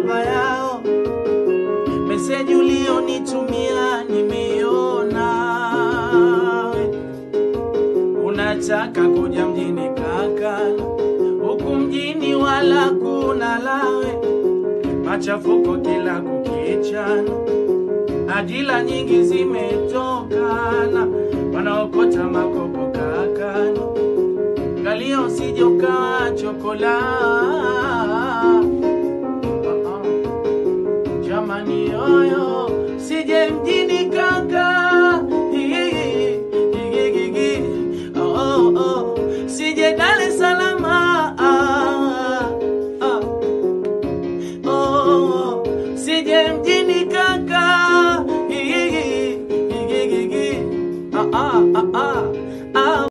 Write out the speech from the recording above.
baba yao. Meseji ulionitumia nimeiona, we. unataka kuja mjini kaka, huku mjini wala kuna lawe, machafuko kila kukichana, ajira nyingi zimetokana, wanaokota makopo kakani, ngalia usije ukawa chokola